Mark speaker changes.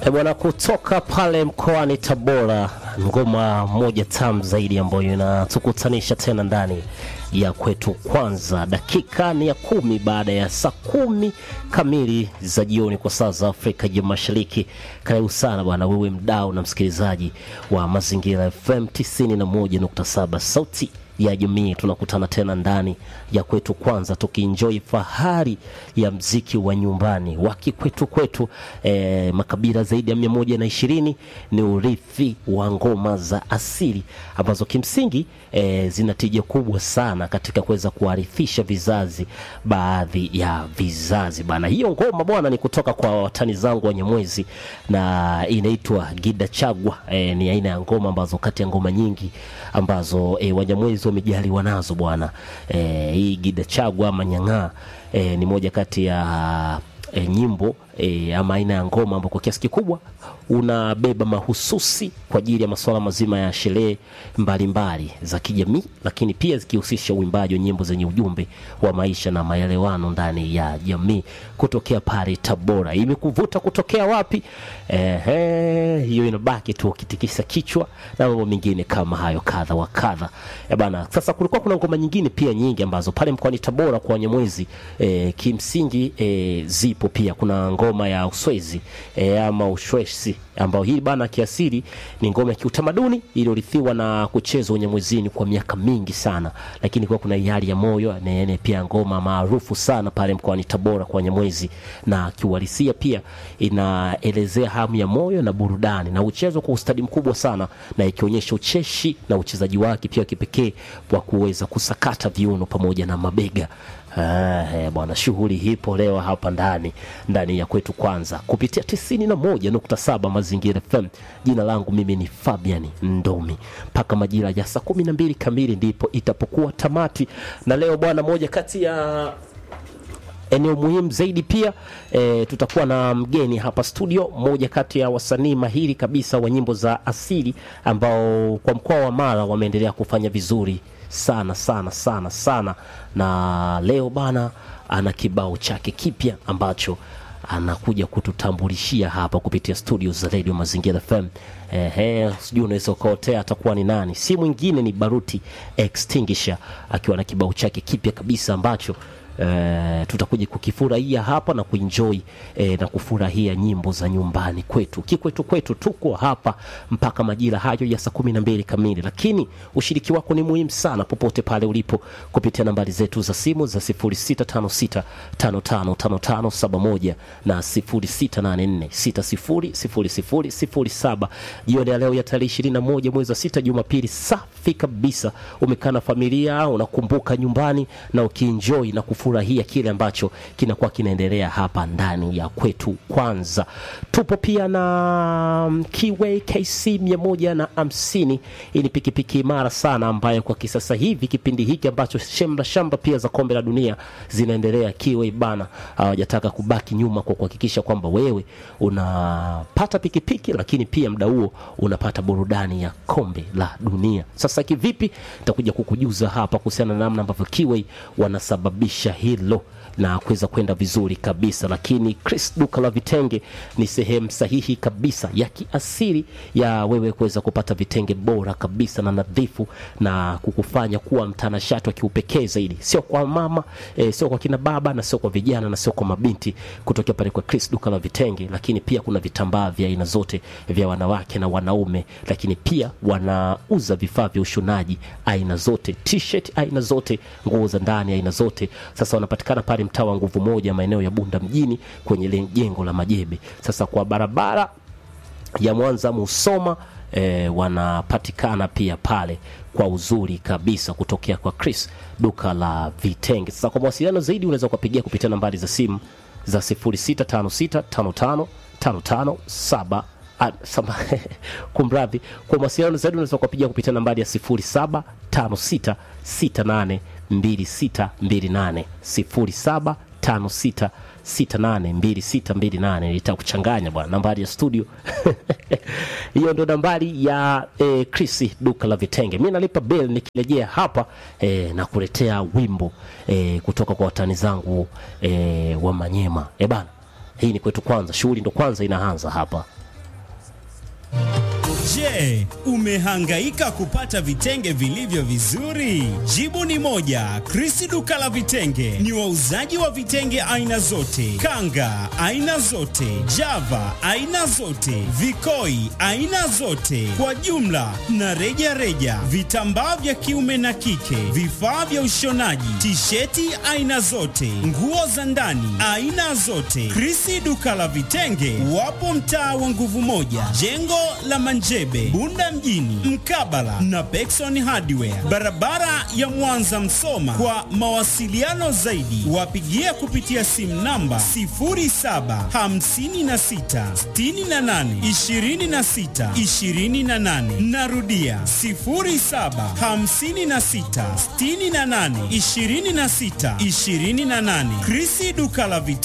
Speaker 1: E bwana, kutoka pale mkoani Tabora, ngoma moja tamu zaidi ambayo inatukutanisha tena ndani ya kwetu. Kwanza dakika ni ya kumi baada ya saa kumi kamili za jioni kwa saa za Afrika ya Mashariki. Karibu sana bwana, wewe mdau na msikilizaji wa Mazingira FM 91.7 sauti ya jamii. Tunakutana tena ndani ya kwetu kwanza, tukienjoy fahari ya mziki wa nyumbani wa kikwetu kwetu. E, makabila zaidi ya mia moja na ishirini ni urithi wa ngoma za asili ambazo kimsingi e, zina tija kubwa sana katika kuweza kuarithisha vizazi baadhi ya vizazi bana. Hiyo ngoma bwana ni kutoka kwa watani zangu wa Nyamwezi na inaitwa Gida Chagwa. E, ni aina ya ngoma ambazo kati ya ngoma nyingi ambazo e, Wanyamwezi wamejaliwa nazo bwana. E, hii Gida Chagwa ama Nyang'aa e, ni moja kati ya e, nyimbo e, ama aina ya ngoma ambao kwa kiasi kikubwa unabeba mahususi kwa ajili ya masuala mazima ya sherehe mbalimbali za kijamii, lakini pia zikihusisha uimbaji wa nyimbo zenye ujumbe wa maisha na maelewano ndani ya jamii, kutokea pale Tabora. Imekuvuta kutokea wapi? Ehe, hiyo inabaki tu ukitikisa kichwa na mambo mengine kama hayo kadha wa kadha. Eh bana, sasa kulikuwa kuna ngoma nyingine pia nyingi ambazo pale mkoani Tabora kwa Wanyamwezi e, kimsingi e, zipo pia. Kuna ngoma ya Uswezi e, ama Ushwesi ambao hii bana kiasili ni ngoma ya kiutamaduni iliyorithiwa na kuchezwa Unyamwezini kwa miaka mingi sana, lakini kwa kuna hali ya moyo nene pia ngoma maarufu sana pale mkoani Tabora kwa Wanyamwezi, na kiuhalisia pia inaelezea hamu ya moyo na burudani na uchezwa kwa ustadi mkubwa sana, na ikionyesha ucheshi na uchezaji wake pia kipekee wa kuweza kusakata viuno pamoja na mabega. Ah, bwana, shughuli hipo leo hapa ndani ndani ya kwetu kwanza kupitia tisini na moja nukta saba Mazingira FM. Jina langu mimi ni Fabian Ndomi, mpaka majira ya saa kumi na mbili kamili ndipo itapokuwa tamati. Na leo bwana, moja kati ya eneo muhimu zaidi pia e, tutakuwa na mgeni hapa studio, mmoja kati ya wasanii mahiri kabisa wa nyimbo za asili ambao kwa mkoa wa Mara wameendelea kufanya vizuri sana sana sana sana, na leo bana ana kibao chake kipya ambacho anakuja kututambulishia hapa kupitia studio za Radio Mazingira FM. Ehe, sijui unaweza ukaotea atakuwa ni nani, si mwingine ni Baruti Extinguisher akiwa na kibao chake kipya kabisa ambacho Uh, tutakuja kukifurahia hapa na kuenjoy eh, na kufurahia nyimbo za nyumbani kwetu kikwetu kwetu. Tuko hapa mpaka majira hayo ya saa kumi na mbili kamili, lakini ushiriki wako ni muhimu sana popote pale ulipo kupitia nambari zetu za simu za 0656555571 na 0684600007. Jioni ya leo ya tarehe 21 mwezi wa sita, Jumapili safi kabisa. Umekaa na familia, unakumbuka nyumbani na ukienjoy na kufurahia kile ambacho kinakuwa kinaendelea hapa ndani ya kwetu. Kwanza tupo pia na Kiway KC mia moja na hamsini. Hii ni pikipiki imara sana ambayo kwa kisasa hivi kipindi hiki ambacho shemra shamba pia za kombe la dunia zinaendelea, Kiway bana hawajataka kubaki nyuma kwa kuhakikisha kwamba wewe unapata pikipiki, lakini pia muda huo unapata burudani ya kombe la dunia. Sasa kivipi? Nitakuja kukujuza hapa kuhusiana na namna ambavyo Kiway wanasababisha hilo na kuweza kwenda vizuri kabisa. Lakini Chris duka la vitenge ni sehemu sahihi kabisa ya kiasili ya wewe kuweza kupata vitenge bora kabisa na nadhifu na kukufanya kuwa mtanashati wa kiupekee zaidi, sio kwa mama e, sio kwa kina baba na sio kwa vijana na sio kwa mabinti, kutokea pale kwa Chris duka la vitenge. Lakini pia kuna vitambaa vya aina zote vya wanawake na wanaume, lakini pia wanauza vifaa vya ushonaji aina zote, t-shirt aina zote, nguo za ndani aina zote. Sasa wanapatikana pale mtaa wa Nguvu Moja, maeneo ya Bunda mjini, kwenye ile jengo la Majebe. Sasa kwa barabara ya Mwanza Musoma e, wanapatikana pia pale kwa uzuri kabisa kutokea kwa Chris duka la vitenge. Sasa kwa mawasiliano zaidi unaweza kuwapigia kupitia nambari za simu za 0656555557 kumradhi, kwa mawasiliano zaidi unaweza kuwapigia kupitia nambari ya 0756682628 0756682628. Nitakuchanganya bwana, nambari ya studio hiyo ndo nambari ya eh, Chris duka la vitenge. Mimi nalipa bill nikirejea hapa eh, na kuletea wimbo eh, kutoka kwa watani zangu eh, wa Manyema. Eh bana, hii ni kwetu kwanza, shughuli ndo kwanza inaanza hapa.
Speaker 2: Je, umehangaika kupata vitenge vilivyo vizuri? Jibu ni moja. Krisi duka la vitenge ni wauzaji wa vitenge aina zote, kanga aina zote, java aina zote, vikoi aina zote, kwa jumla na reja reja, vitambaa vya kiume na kike, vifaa vya ushonaji, tisheti aina zote, nguo za ndani aina zote. Krisi duka la vitenge wapo mtaa wa nguvu moja, jengo la Manjebe, Bunda mjini, mkabala na Pekson Hardware, barabara ya Mwanza Msoma. Kwa mawasiliano zaidi, wapigie kupitia simu namba 0756682628. Narudia 0756682628. Krisi duka la vitenge.